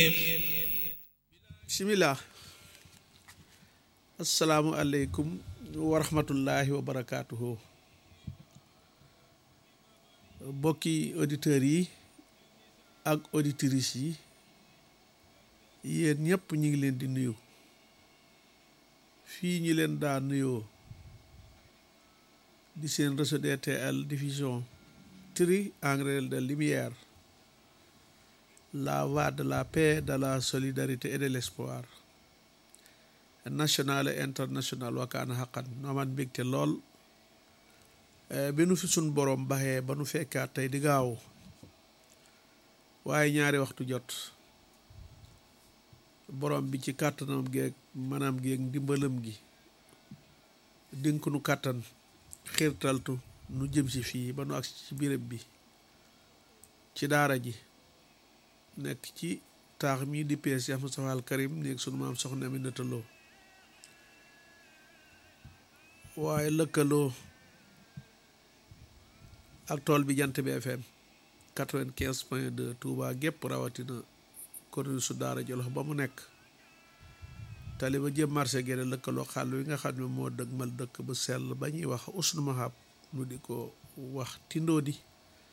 bisimilah asalaamualeykum wa rahmatullahi wa barakaatuhu bokki auditeurs yi ak auditrices yi yéen ñëpp ñu ngi leen di nuyu fii ñu leen daa nuyoo di seen réseau DTL diffusion tri engrais de lumière la voie de la paix de la solidarité et de l'espoir national et international wakaana xaqan nooman mbégte lool bi nu fi sun borom baxee ba nu fekkaat tey di gaaw waaye ñaari waxtu jot borom bi ci kàttanam geeg manam geeg ndimbalam gi dénk nu kàttan xiirtaltu nu jëm si fii ba nu agsi ci béréb bi ci daara ji nekk ci taax mii di pees Cheikh Moustapha al Karim néeg sunu maam soxna Aminata Lo waaye lëkkaloo ak tool bi jant bi FM quatre-vingt-quinze point deux Touba gépp rawatina commune su daara Jolof ba mu nekk tali ba jëm marché gene lëkkaloo xàll wi nga xam ne moo dëgmal dëkk bu sell ba ñuy wax usnu mahab nu di ko wax tindoo di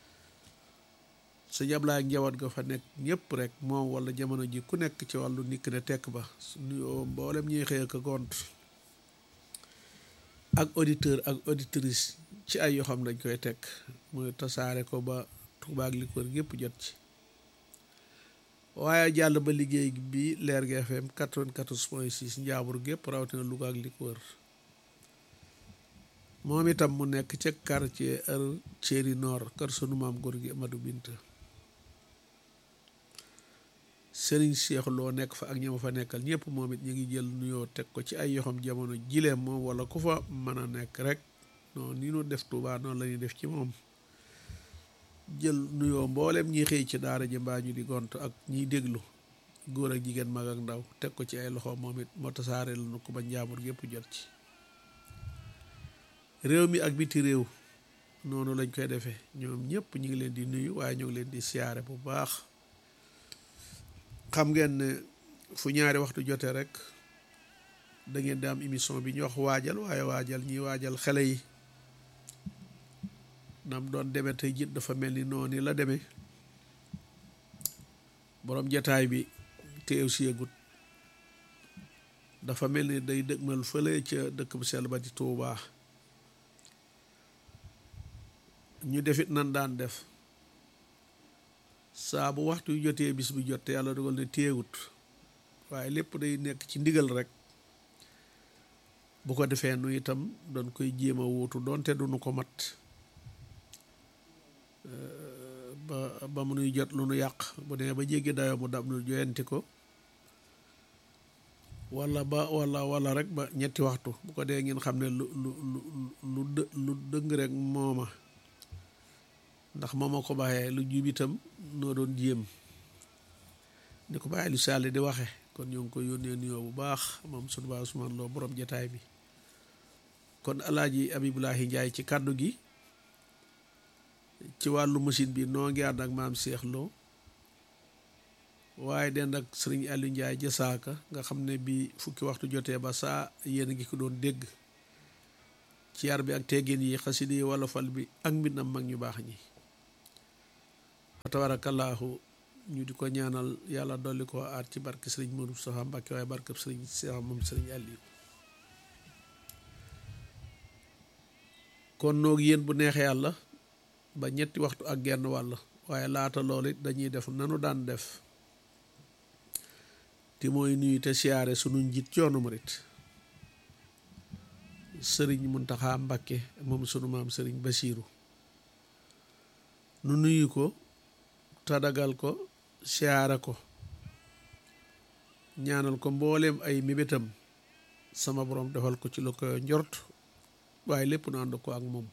sa jablaay ak njaboot ga fa nekk ñëpp rek moom wala jamono ji ku nekk ci wàllu nikk ne tekk ba nuyoo mboolem ñuy xëy ak gont ak auditeur ak auditrice ci ay yoo xam dañ koy teg muy tasaare ko ba Tuuba ak li ko wër gépp jot ci waaye jàll ba liggéey bi Leer gi FM 94 point 6 njaabur gépp rawatina Louga ak li ko wër moom itam mu nekk ca quartier er Thierry Nord kër sunu maam góor gi Amadou Binta Sëriñ Cheikh loo nekk fa ak ñama fa nekkal ñëpp moom it ñu ngi jël nuyoo teg ko ci ay yoxam jamono jileem moom wala ku fa mën a nekk rek non ni nu def Tuubaa noonu la ñuy def ci moom jël nuyoo mboolem ñi xëy ci daara ji mbaa ñu di gont ak ñiy déglu góor ak jigéen mag ak ndaw teg ko ci ay loxo moom it moo tasaare la nu ko ba njaamur gépp jot ci réew mi ak biti réew noonu lañ koy defee ñoom ñëpp ñu ngi leen di nuyu waaye ñoo ngi leen di siyaare bu baax xam ngeen ne fu ñaari waxtu jotee rek da ngeen di am émission bi ñu wax waajal waaye waajal ñiy waajal xale yi nam doon demee tey jit dafa mel ni noonu la demee boroom jataay bi teew si yëgut dafa mel ni day dëgmal fële ca dëkk bu sell ba di Tuubaa ñu defit nan daan def saa bu waxtu yu jotee bis bi jot te yàlla dogal ne téewut waaye lépp day nekk ci ndigal rek bu ko defee nu itam doon koy jéem a wuutu doonte duñu ko mat ba ba mu nuy jot lu nu yàq bu dee ba jéggi dayoo mu dab nu joyanti ko wala ba wala wala rek ba ñetti waxtu bu ko dee ngeen xam ne lu lu lu lu lu dëng rek mooma ndax mooma ko bàyyee lu jub itam noo doon jéem ni ko bàyyi lu sàlli di waxe kon ñoo ngi ko yónnee nuyoo bu baax moom sunu baa Usmaan Lo borom jataay bi kon alaaji Abibulahi Njaay ci kàddu gi ci wàllu machine bi noo ngi ànd ak maam Cheikh Lo waaye den ak sëriñ Aliou Njaay jësaaka nga xam ne bi fukki waxtu jotee ba saa yéen a ngi ko doon dégg ci yar bi ak teggin yi xasida yi wala fal bi ak mbindam mag ñu baax ñi tabarakallahu ñu di ko ñaanal yàlla dolli ko aar ci barke sëriñ Modou Moustapha Mbacke waaye barke sëriñ Cheikh moom sëriñ Aliou kon noog yéen bu neexee yàlla ba ñetti waxtu ak genn wàll waaye laata loolu it dañuy def nanu daan def te mooy nuyu te siyaare sunu njiit yoonu murit sëriñ Muntaxa Mbàkke moom sunu maam sëriñ Basiiru nu nuyu ko tadagal ko siyaare ko ñaanal ko mbooleem ay mébétam sama borom defal ko ci lu ko njort waaye lépp nu ànd ko ak moom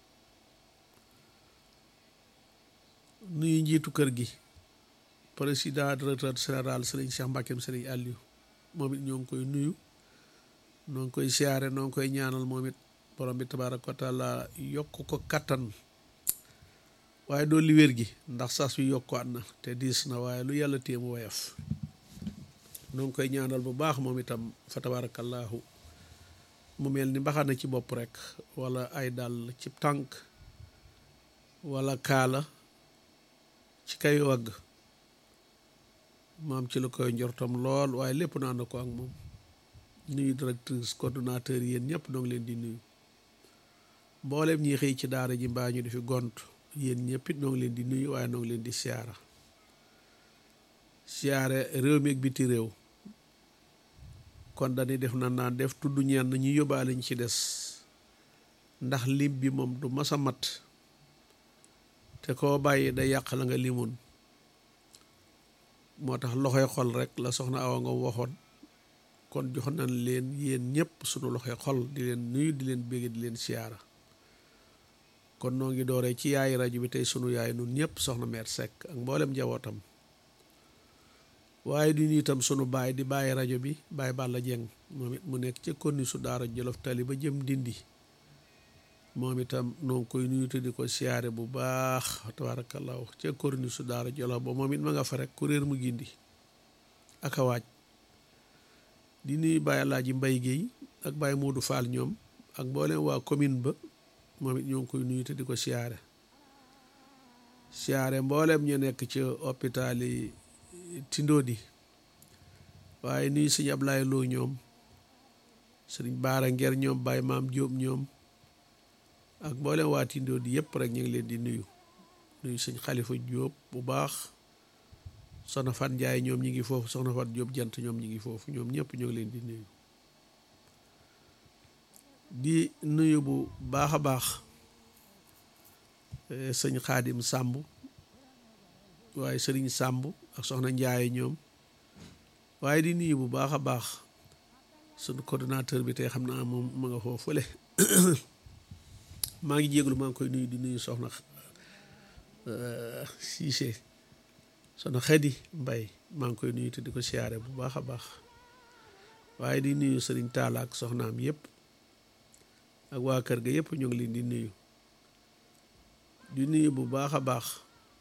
nuyu njiitu kër gi président directeur général sëriñ Cheikh Mbackeem sëriñ Aliou moom it ñoo ngi koy nuyu noo ngi koy siyaare noo ngi koy ñaanal moom it borom bi tabaaraka wa taala yokk ko kattan waaye doo li wér gi ndax sas wi yokkuwaat na te diis na waaye lu yàlla téemu woyof noo ngi koy ñaanal bu baax moom itam fa tabarakallahu mu mel ni mbaxana ci bopp rek wala ay dàll ci tànk wala kaala ci kay wagg maam ci la koy njortam lool waaye lépp naa na ko ak moom nuyu directrice coordonnateur yéen ñëpp noo ngi leen di nuyu mboolem ñi xëy ci daara ji mbaa ñu di fi gont yéen ñëpp it noo ngi leen di nuyu waaye noo ngi leen di siyaara siyaare réew mi ak biti réew kon dañuy def na naan def tudd ñenn ñu yóbbaale ñu ci des ndax lim bi moom du mas a mat te koo bàyyi da yàq la nga limoon moo tax loxoy xol rek la soxna Awa nga waxoon kon jox nañ leen yéen ñëpp sunu loxoy xol di leen nuyu di leen bégge di leen siyaara kon noo ngi dooree ci yaay rajo bi tey sunu yaay nun ñëpp soxna meer Seck ak mboolem njabootam waaye di nuyu itam sunu baay di bàyyi rajo bi Baye Balla Dieng moom it mu nekk ca konni su daara Jolof Tali ba jëm Ndindi moom itam noo ngi koy nuyu te di ko siyaare bu baax tabarakallahu ca konni su daara Jolof ba moom it ma nga fa rek kuréer mu gindi ak a waaj di nuyu Baye Alaaji Mbay Géey ak Baye Moodu Fall ñoom ak mboolem waa commune ba moom it ñoo ngi koy nuyu te di ko siyaare siyaare mboolem ñu nekk ci hôpital yi Tindodi waaye nuyu sëñ Ablaye Lo ñoom sëriñ Baara Nger ñoom Baye Maam Jóob ñoom ak mboolem waa Tindodi yëpp rek ñu ngi leen di nuyu nuyu sëñ Xalifa Jóob bu baax soxna Fat Njaay ñoom ñi ngi foofu soxna Fat Jóob jant ñoom ñi ngi foofu ñoom ñëpp ñoo ngi leen di nuyu di nuyu bu baax a baax sëñ Xaadim Sàmb waaye sëriñ Sàmb ak soxna Njaay ñoom waaye di nuyu bu baax a baax sunu coordonnateur bi tey xam naa moom ma nga foofu fële maa ngi jéglu maa ngi koy nuyu di nuyu soxna Siise soxna Xadi Mbay maa ngi koy nuyu te di ko siyaare bu baax a baax waaye di nuyu sëriñ Taala ak soxnaam yëpp ak waa kër ga yëpp ñu ngi leen di nuyu di nuyu bu baax a baax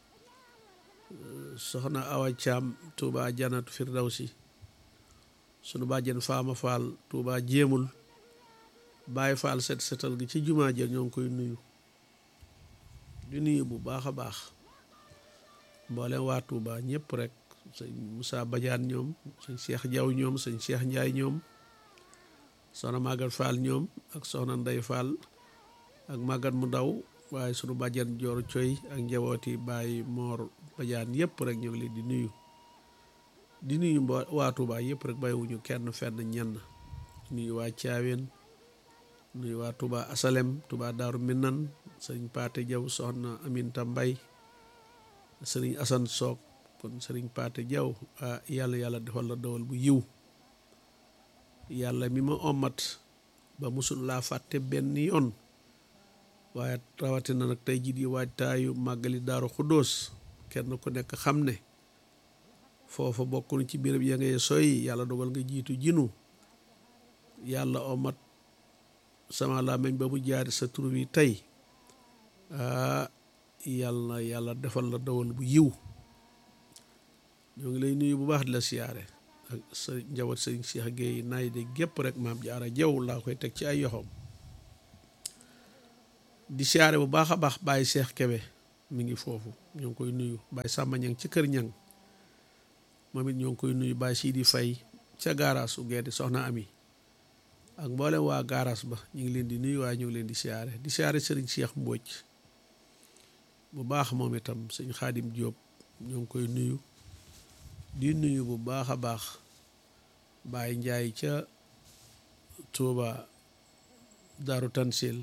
soxna Awa Caam Tuuba Janatu Firdawsi sunu bàjjen Faama Faal Tuuba jéemul Baay Faal set setal gi ci jumaa ja ñoo ngi koy nuyu di nuyu bu baax a baax mboolem waa Tuuba ñëpp rek sëñ Moussa Badiane ñoom sëñ Cheikh Jaw ñoom sëñ Cheikh Njaay ñoom soxna Magat Fall ñoom ak soxna Ndey Fall ak Magat mu ndaw waaye sunu bàjjan Joor Coy ak njabooti Baay Moor Badiane yëpp rek ñoo ngi leen di nuyu di nuyu mbo waa Tuuba yëpp rek bàyyiwuñu kenn fenn ñenn nuyu waa Caaween nuyu waa Tuuba Asalem Tuuba Daaru Minan sëriñ Paate Jaw soxna Aminta Mbay sëriñ Asan Soog kon sëriñ Paate Jaw ah yàlla yàlla defal la dawal bu yiw yàlla mi ma ommat ba musul laa fàtte benn yoon waaye rawatina nag tey jii di waajtaayu màggali Daaru Xuddoos kenn ku nekk xam ne foofa bokk na ci béréb ya ngay soy yàlla dogal nga jiitu jinu yàlla ommat sama làmmiñ ba mu jaari sa tur wi tey ah yàlla yàlla defal la dawal bu yiw ñoo ngi lay nuyu bu baax di la siyaare ak sa njaboot sëriñ Cheikh Gueye naay de gépp rek maam jaara jaw laa koy teg ci ay yoxoom di siyaare bu baax a baax Baye Cheikh Kebe mi ngi foofu ñoo ngi koy nuyu Baye Samba Ñang ci kër ñang moom it ñoo ngi koy nuyu Baye Sidi Fay ca gaaraas u gee di soxna ami ak mboolem waa gaaraas ba ñu ngi leen di nuyu waaye ñu ngi leen di siyaare di siyaare sëriñ Cheikh Mbóoj bu baax moom itam sëñ Xaadim Jóob ñoo ngi koy nuyu di nuyu bu baax a baax Baye Njaay ca Tuuba Daaru Tansil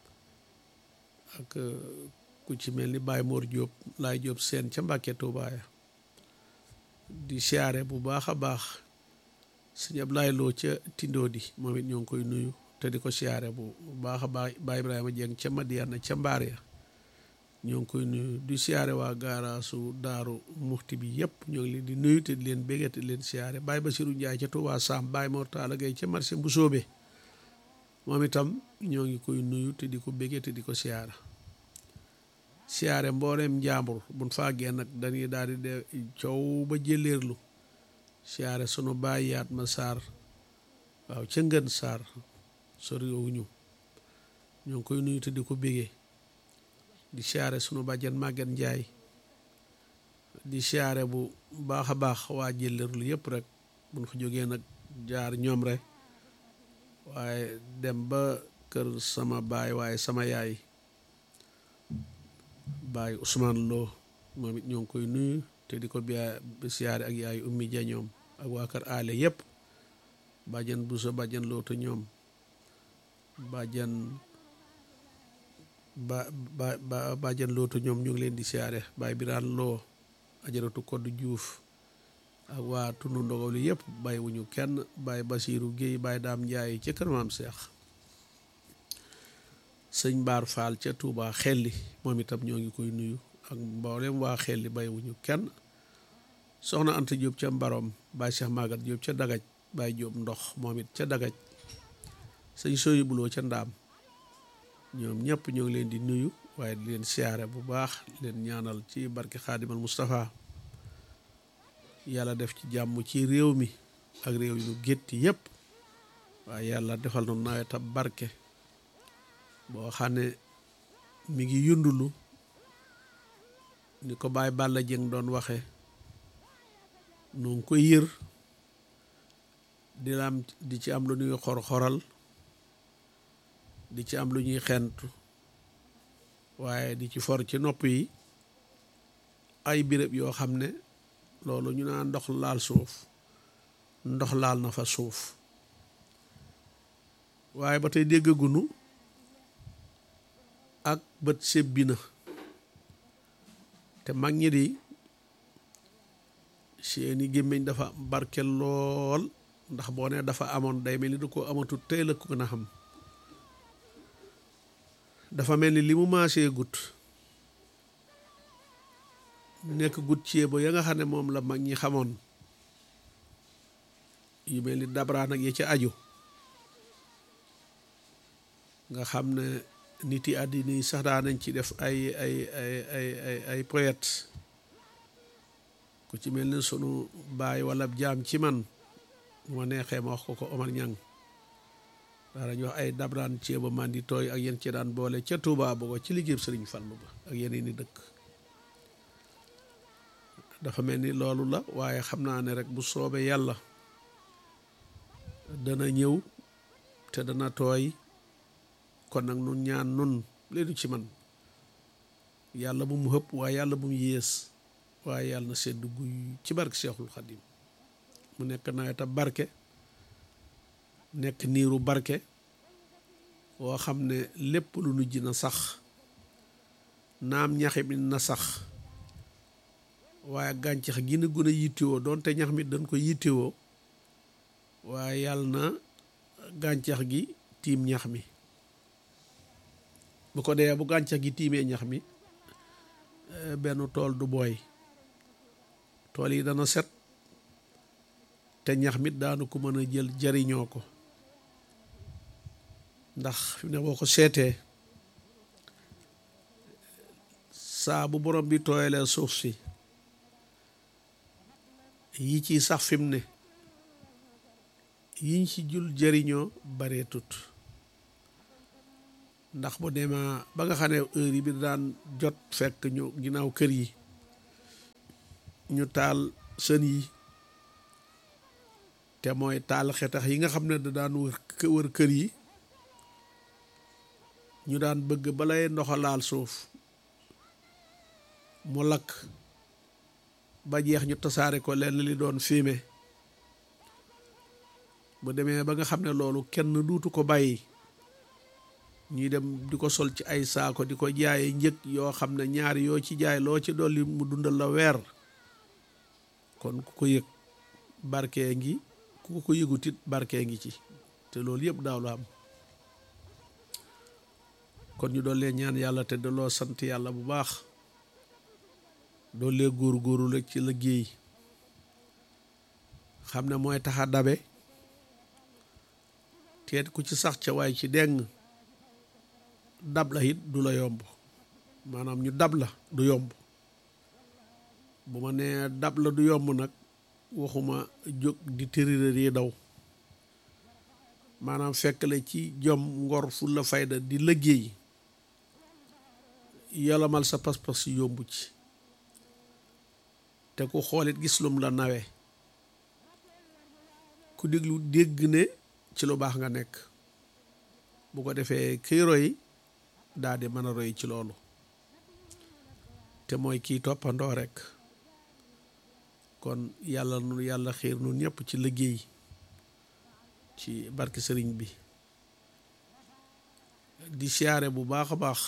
ak ku ci mel ni Baye Mor Jóob laay Jóob seen ca Mbàkke Tuuba ya di siyaare bu baax a baax sëñ Ablaay Loo ca Tindóodi moom it ñoo ngi koy nuyu te di ko siyaare bu baax a baax Baye Ibrahima Jeng ca Madiana ca Mbaar ya ñoo ngi koy nuyu di siyaare waa gaaraasu Daaru Muxti bi yëpp ñoo ngi leen di nuyu te di leen béggee te di leen siyaare Baye Basiru Njaay ca Tuubaa Saam Baye Mor Taala Gay ca marché bu soobe moom itam ñoo ngi koy nuyu te di ko béggee te di ko siyaara siyaare mbooleem njàmbur buñ faagee nag dañuy daal di de coow ba jëleerlu siyaare sunu baay yaat ma saar waaw ca ngën saar soriwuñu ñoo ngi koy nuyu te di ko bégee di siyaare sunu bàjjen màgget njaay di siyaare bu baax a baax waa jëllërlu yëpp rek buñ fa jógee nag jaar ñoom rek waaye dem ba kër sama baay waaye sama yaay baay Ousmane Lo moom it ñoo ngi koy nuyu te di ko biya siyaare ak yaay ummi ja ñoom ak waa kër aale yëpp bàjjen busa bàjjen lootu ñoom bàjjen ba ba ba bàjjen lootu ñoom ñu ngi leen di siyaare baay biraan loo ajaratu kodd juuf ak waa tundu ndogaw li yëpp bàyyi wuñu kenn bàyyi basiiru géey bàyyi daam njaay ca kër maam seex sëñ baar faal ca tuubaa xelli moom itam ñoo ngi koy nuyu ak mboolem waa xelli bàyyi wuñu kenn soxna anta jóob ca mbarom bàyyi seex maagat jóob ca dagaj bàyyi jóob ndox moom it ca dagaj sëñ sooyu buloo ca ndaam ñoom ñëpp ñoo ngi leen di nuyu waaye di leen siyaare bu baax leen ñaanal ci barke xaadimal Moustapha yàlla def ci jàmm ci réew mi ak réew yu gétti yëpp waaye yàlla defal na nawet ab barke boo xam ne mi ngi yundulu ni ko Baay Balla Jëng doon waxe nu ngi koy yër di la am di ci am lu ñuy xor-xoral di ci am lu ñuy xentu waaye di ci for ci nopp yi ay béréb yoo xam ne loolu ñu naan ndox laal suuf ndox laal na fa suuf waaye ba tey déggagunu ak bët sebbi na te mag ñi di seeni gémmiñ dafa barke lool ndax boo ne dafa amoon day mel ni du ko amatut tey la ko gën a xam dafa mel ni li mu maasee gut nekk gut ceebo ya nga xam ne moom la mag ñi xamoon yu mel ni dabraan ak ya ca aju nga xam ne nit yi àddina yi sax daa nañ ci def ay ay ay ay ay ay poète ku ci mel ni sunu baay wala jaam ci man bu ma neexee ma wax ko ko Omar Ñang daa dañu wax ay dabraan ceeba man di tooy ak yéen ci daan boole ca Touba Bogo ci liggéeyam Sëriñ Fallu ba ak yeneen i dëkk dafa mel ni loolu la waaye xam naa ne rek bu soobee yàlla dana ñëw te dana tooy kon nag nun ñaan nun leenu ci man yàlla bu mu hëpp waaye yàlla bu mu yées waaye yàlla na sedd guy ci barke Seexul Xadim mu nekk nawet ab barke nekk niiru barke woo xam ne lépp lu nu ji na sax naam ñaxi mi na sax waaye gàncax gi na gën a yittewoo doonte ñax mi dañ ko yittewoo waaye yàlla na gàncax gi tiim ñax mi bu ko dee bu gàncax gi tiimee ñax mi benn tool du booy tool yi dana set te ñax mit daanu ko mën a jël jariñoo ko ndax fi ne boo ko seetee saa bu borom bi tooyalee suuf si yi ci sax fi mu ne yiñ ci jul jariñoo baree tut ndax bu demaa ba nga xam ne heure yi bi daan jot fekk ñu ginnaaw kër yi ñu taal sën yi te mooy taal xetax yi nga xam ne da daan wër wër kër yi ñu daan bëgg balay ndoxa laal suuf mu lakk ba jeex ñu tasaare ko lenn li doon fumier bu demee ba nga xam ne loolu kenn duutu ko bàyyi ñuy dem di ko sol ci ay saako di ko jaaye njëg yoo xam ne ñaari yoo ci jaay loo ci dolli mu dundal la weer kon ku ko yëg barkee ngi ku ko yëgut it barkee ngi ci te loolu yëpp daaw la am kon ñu doon leen ñaan yàlla te daloo sant yàlla bu baax doon lee góor-góoru la ci liggéey xam ne mooy tax a dabe teet ku ci sax ca waaye ci deng dab la it du la yomb maanaam ñu dab la du yomb bu ma nee dab la du yomb nag waxuma jóg di tëriréer yi daw maanaam fekk la ci jom ngor fu la fayda di liggéey yolamal sa pas-pas yombu ci te ku xoolit gis lum la nawe ku déglu dégg ne ci lu baax nga nekk bu ko defee kiy roy daal di mën a roy ci loolu te mooy kii toppandoo rek kon yàlla nu yàlla xiir nun ñëpp ci liggéey ci barke sëriñ bi di siyaare bu baax a baax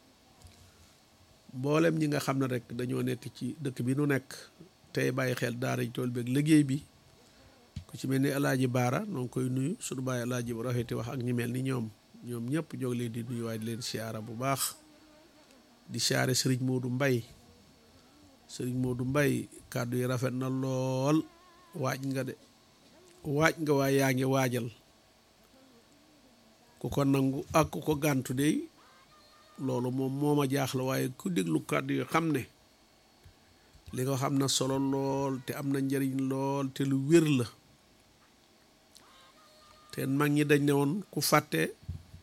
mboolem ñi nga xam ne rek dañoo nekk ci dëkk bi nu nekk tey bàyyi xel daara ji tool beeg liggéey bi ku ci mel ni alaaji baara noo ngi koy nuyu suñu bàyyi alaaji bu rafeti wax ak ñi mel ni ñoom ñoom ñëpp jóg leen di nuyu waaye di leen siyaara bu baax di siyaare sëriñ Moodu Mbay sëriñ Moodu Mbay kàddu yi rafet na lool waaj nga de waaj nga waaye yaa ngi waajal ku ko nangu ak ku ko gàntu de loolu moom moo ma jaaxla waaye ku déglu kàddu yi xam ne li nga xam na solo lool te am na njëriñ lool te lu wér la te mag ñi dañ ne woon ku fàtte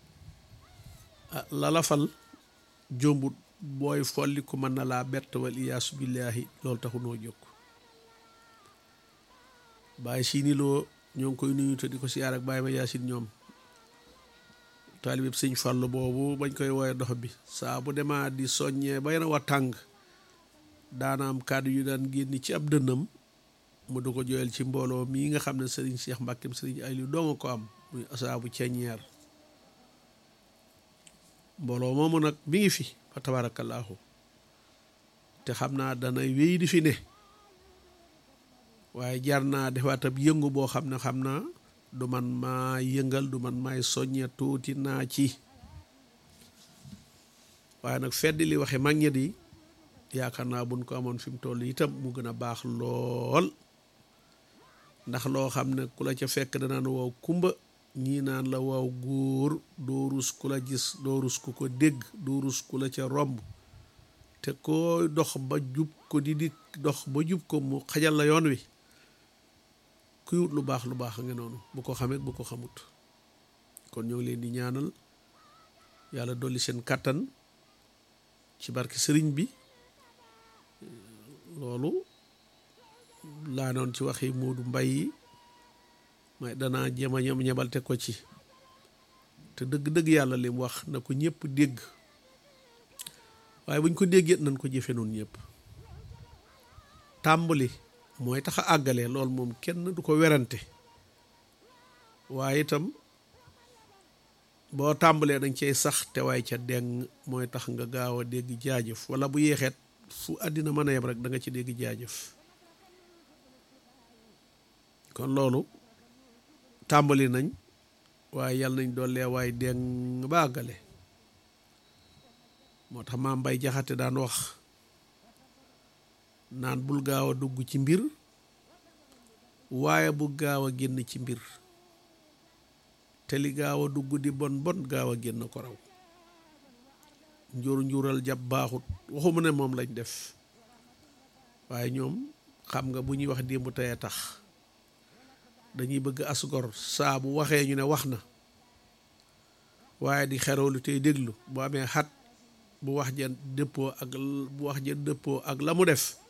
lalafal jombut booy folli ku mën na laa bett wal iyaasu billaahi loolu taxu noo jóg bàyyi siini loo ñoo ngi koy nuyu te di ko siyaar ak bàyyi ma yaasin ñoom taalibeb sëñ fàll boobu bañ koy wooye dox bi saa bu demaa di soññee ba yana wa tàng daana am kàddu yu daan génn ci ab dënnam mu du ko jooyal ci mbooloo mii nga xam ne sëriñ Cheikh Mbàkkem sëriñ Aliou doonga ko am muy asaabu ceñeer mbooloo moomu nag mi ngi fi fa tabaarakallaahu te xam naa dana wéy di fi ne waaye jar naa defaat ab yëngu boo xam ne xam naa du man maa yëngal du man maay soññe tuuti naa ci waaye nag fedd li waxe mag ñi di yaakaar naa buñ ko amoon fi mu toll itam mu gën a baax lool ndax loo xam ne ku la ca fekk danaan waaw kumba ñii naan la waaw góor doo rus ku la gis doo rus ku ko dégg doo rus ku la ca romb te koo dox ba jub ko di di dox ba jub ko mu xajal la yoon wi kuy wut lu baax lu baax a ngi noonu bu ko xamee bu ko xamut kon ñoo ngi leen di ñaanal yàlla dolli seen kàttan ci barke sëriñ bi loolu laa noon ci waxi Moodu Mbay yi may danaa jéem a ñam ñebal te ko ci te dëgg-dëgg yàlla lim wax na ko ñëpp dégg waaye buñ ko déggee nañ ko jëfe noonu ñëpp tàmbali mooy tax a àggale loolu moom kenn du ko werante waaye itam boo tàmbalee dañ cey sax te waaye ca deng mooy tax nga gaaw a dégg jaajëf wala bu yéexeet fu àddina mën a yem rek da nga ci dégg jaajëf kon loolu tàmbali nañ waaye yàlla nañ dollee waaye deng ba àggale moo tax maam Mbay Jaxate daan wax naan bul gaaw a dugg ci mbir waaye bu gaaw a génn ci mbir te li gaaw a dugg di bon bon gaaw a génn ko raw njur njural jàpp baaxut waxuma ne moom lañ def waaye ñoom xam nga bu ñuy wax démb tey tax dañuy bëgg asgor saa bu waxee ñu ne wax na waaye di xerewlu tey déglu bu amee xat bu wax ja dëppoo ak bu wax ja dëppoo ak la mu def